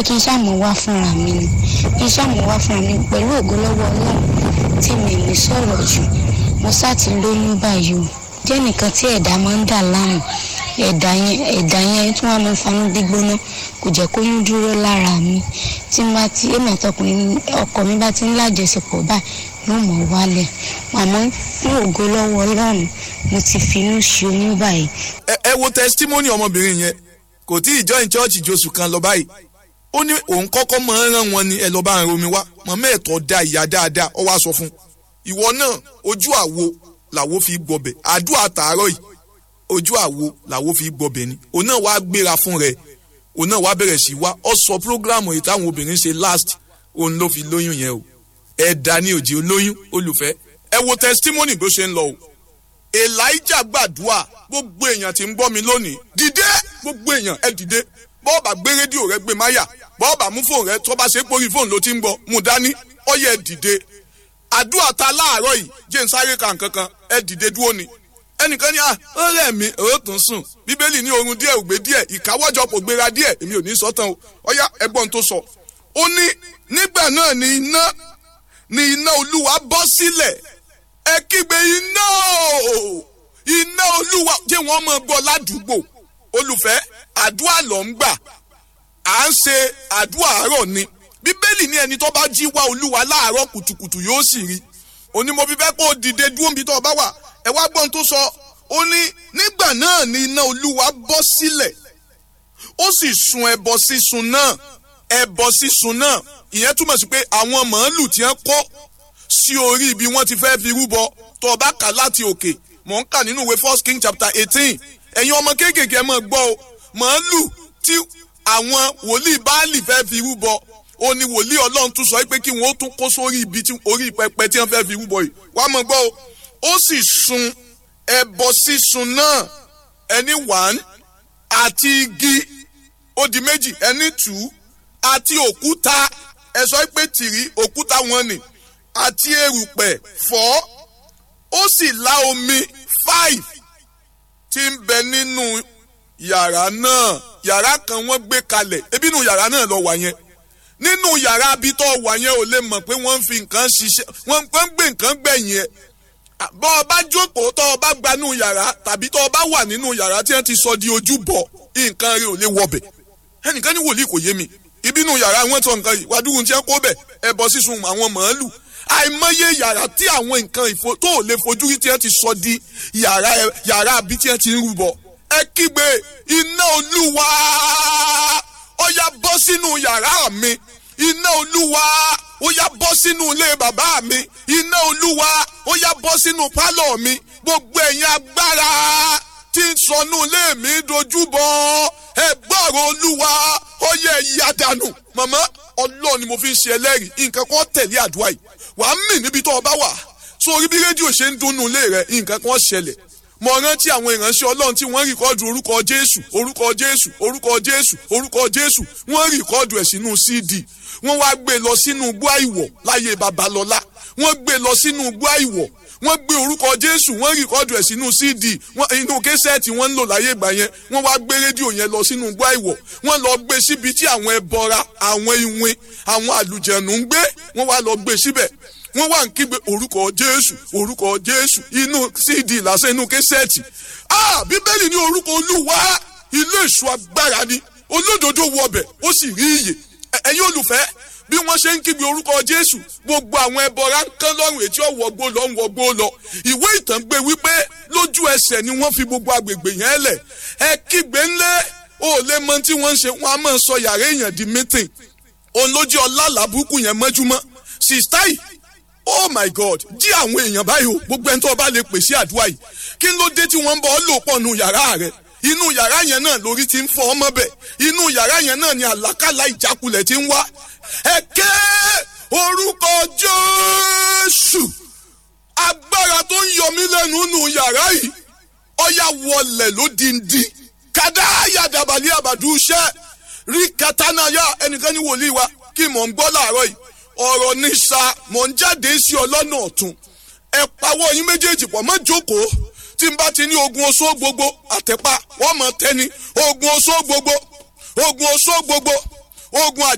kí n ṣàmù wá fúnra mi ni kí n ṣàmù wá fúnra mi pẹ̀lú ògo lọ́wọ́ ọlọ́run tí mi lè sọ̀rọ̀ jù mo sá ti lóyún báyìí o jẹ́ nìkan tí ẹ̀dá máa ń dà láàmú ẹ̀dá yẹn ẹ̀dá yẹn tí wọ́n máa ń fanú gbígbóná kò jẹ́ kó yún dúró lára mi tí n bá ti èmi àtọkùnrin ọkọ mi bá ti ń lájọṣepọ̀ báyìí yóò mọ̀ wálẹ̀ àmọ́ fún ògo lọ́wọ́ ọlọ́run mo ti finú ṣe oyún báyìí. ẹ ẹ wo testimony ọmọbìnrin yẹn kò tí ì join church josù kan lọ báyìí ó ní òun kọ́kọ́ máa ń rán wọn ni ẹ lọ́ọ́ bá ń romi wá mọ̀mọ́ ẹ̀tọ́ da ìyá dáadáa ọ wá sọ fún un ìwọ náà ojú àwo làwo fi gbọbẹ̀ àdúrà tààrọ̀ yìí ojú àwo làwo fi gbọbẹ̀ ni òun náà wá gbéra fún rẹ̀ òun náà wá bẹ̀rẹ̀ sí wá ọ sọ prógrámù yìí táwọn obìnrin ṣe last òun ló fi lóyún yẹn o ẹ̀dá ní òjì olóyún olùfẹ́ ẹ wo testimony bó ṣe ń lọ o elijah gbàdúrà gbogbo èèyàn tí ń gbọ́ mi lónìí dìde gbogbo èèyàn ẹ dìde bọ́ọ̀bà gbé rédíò rẹ gbé máyà bọ́ọ̀bà mú fóònù rẹ tó bá ṣe pórí fóònù ló ti ń gbọ́ mú dání ọyẹ dìde àdúrà ta láàárọ̀ yìí jẹ́ ń sáré kan kankan ẹ dìde dúró ni ẹnìkan ní à ó rẹ̀ mí ó tún sùn bíbélì ní oorun díẹ̀ ògbé díẹ̀ ìkáwọ́jọpọ̀ gbéra díẹ̀ èmi ò ní sọ tán o ọyá ẹgbọ́n tó sọ ó ní nígbà náà ni iná ni iná olúwa bọ́ sílẹ̀ ẹ kígbe iná o iná olúwa jẹ́ wọ́n mọ̀ gbọ́ ládùúgbò olùfẹ́ àdúrà ló ń gbà à ń ṣe àdúrà àárọ̀ ni bíbélì ní ẹni tó bá jí wá olúwa láàárọ̀ kùtùkùtù yóò sì rí onímọ̀ fífẹ́ kó o dìde dúró níbi tó o bá wà ẹ wá gbọ́n tó sọ ó ní nígbà náà ni iná olúwa bọ́ sílẹ̀ ó sì sun ẹbọ sísun náà ẹbọ sísun náà ìyẹn túmọ̀ sí pé àwọn màálù tí wọ́n kọ́ sí orí ibi wọ́n ti fẹ́ fi rúbọ tó o bá kà láti òkè mò ń kà nínú ìwé first king chapter eighteen ẹ̀yin ọmọ kéékèèké ẹ máa gbọ́ o màálù tí àwọn wòlíì báàlì fẹ́ fi rúbọ ó ní wòlíì ọlọ́run tún sọ pé kí wọ́n ó tún kó sórí ibi tí orí pẹpẹ tí wọ́n fẹ́ fi rúbọ yìí wá máa gbọ́ o ó sì sun ẹbọ sísun náà ẹni one àti igi ó di méjì ẹni two àti òkúta ẹ sọ pé tìrí òkúta wọn ni àti erùpẹ̀ four ó sì lá omi five tí ń bẹ nínú yàrá náà yàrá kan wọ́n gbé kalẹ̀ ebi nínú yàrá náà lọ wà yẹn nínú yàrá abitọ́ wà yẹn ò lè mọ̀ pé wọ́n ń fi nǹkan ṣiṣẹ́ wọ́n ń gbé nǹkan gbẹ̀yìn ẹ̀ bọ́ ọ bá jókòó tọ́ ọ bá gbanú yàrá tàbí tọ́ ọ bá wà nínú yàrá tí wọ́n ti sọ di ojú bọ̀ nǹkan rẹ̀ ò lè wọbẹ̀ ẹnìkan ní wòlíì kò yé mi ìbínú yàrá wọn tọ nǹkan yìí wàdúrú tí wọ́n kó bẹ̀ ẹbọ sísun àwọn màálù àìmọye yàrá tí àwọn nǹkan ìfo tó ò lè fojú rí tí wọ́n ti sọ di yàrá yàrá àbí tí wọ́n ti ń rúbọ ẹ kígbe iná olúwa ó yá bọ́ sínú yàrá mi iná olúwa ó yá bọ́ sínú ilé bàbá mi iná olúwa ó yá bọ́ sínú pálọ̀ mi gbogbo ẹ̀yin agbára tí ń sọnù ilé mi dojúbọ ẹ gbọ́rọ̀ olúwa ó yẹ ìyá dànù màmá ọlọ́ọ̀ ni mo fi ń ṣe ẹlẹ́rìí nǹkan kan tẹ̀lé àdúrà yìí wàá mì níbi tó o bá wà sórí bí rédíò ṣe ń dunnú ilé rẹ nǹkan kan ṣẹlẹ̀ mo rántí àwọn ìránṣẹ́ ọlọ́run tí wọ́n rìkọ́dù orúkọ jésù orúkọ jésù orúkọ jésù orúkọ jésù wọ́n rìkọ́dù ẹ̀ sínú cd wọ́n wá gbé lọ sínú igbó àìwọ̀ láyé babalọ́lá wọ́n gbé lọ sínú igbó àìwọ̀ wọ́n gbé orúkọ jésù wọ́n rìkọ́dù ẹ̀ sínú cd inú késẹ́ẹ̀tì wọ́n ń lò láyé ìgbà yẹn wọ́n wá gbé rédíò yẹn lọ sínú igbó àìwọ̀ wọ́n lọ gbé síbi tí àwọn ẹbọra àwọn iwin àwọn àlùjẹ̀nù ń gbé wọ́n wá lọ gbé síbẹ̀ wọ́n wá ń kígbe orúkọ jésù orúkọ jésù inú cd lásán inú késẹ́ẹ̀tì ah bíbélì ní orúkọ olúwa ilé ìṣù agbára ni olódodo wọbẹ̀ ó sì rí iyè ẹ̀yin olùfẹ́ bí wọ́n ṣe ń kígbe orúkọ jésù gbogbo àwọn ẹbọra ń kán lọ́rùn etí ọ̀wọ́gbó lọ ń wọgbó lọ ìwé ìtàn gbé wípé lójú ẹsẹ̀ ni wọ́n fi gbogbo agbègbè yẹn lẹ̀ ẹ kígbe ńlẹ̀ ó lè mọ tí wọ́n ń ṣe wọ́n á máa sọ yàrá èèyàn di mítìn òun ló jẹ́ ọlá làbúkù yẹn mọ́júmọ́ sista yìí oh my god jí àwọn èèyàn báyìí o gbogbo ẹni tó bá lè pèsè àdúrà yìí kí ló dé tí wọ́n ń bọ́ ọ lò pọ̀ nù yàrá rẹ̀ inú yàrá yẹn náà lórí ti ń fọ ọmọ bẹ̀ inú yàrá yẹn náà ni àlákàlà ìjákulẹ̀ ti ń wá ẹ ké orúkọ jésù agbára tó ń yọ mí lẹ́nu nù yàrá yìí ọ̀yà wọlẹ̀ ló dìndín kàdá yàdàbàlì àbàdúṣẹ́ rí katanaya ẹnìkan ní wòlíì wa kí mò ń gbọ́ láàárọ̀ yìí ọ̀rọ̀ ní sa mò ń jáde sí ọlọ́nà ọ̀tún ẹ pawọ́ yín méjèèjì pọ̀ mọ́ jókòó tí n bá ti ní ogun oṣó gbogbo àtẹ̀pá wọ́n mọ̀ tẹ́ni ogun oṣó gbogbo ogun oṣó gbogbo ogun